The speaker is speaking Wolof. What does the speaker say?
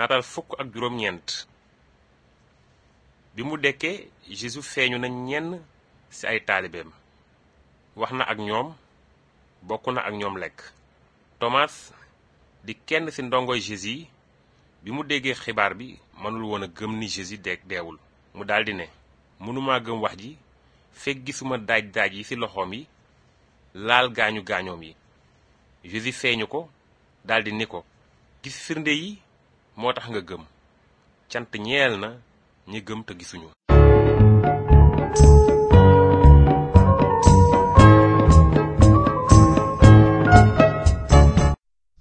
naatal fukk ak juróom-ñeent bi mu dekkee Jésus feeñu na ñenn ci ay taalibeem wax na ak ñoom bokk na ak ñoom lekk Thomas di kenn ci ndongoy Jésus yi bi mu déggee xibaar bi mënul woon a gëm ni Jésus de deewul mu daldi ne mënuma gëm wax ji fekk gisuma daaj daaj yi ci loxoom yi laal gaañu gaañoom yi Jésus feeñu ko daldi ni ko gis firnde yi moo tax nga gëm cant ñeel na ñi gëm te gisuñu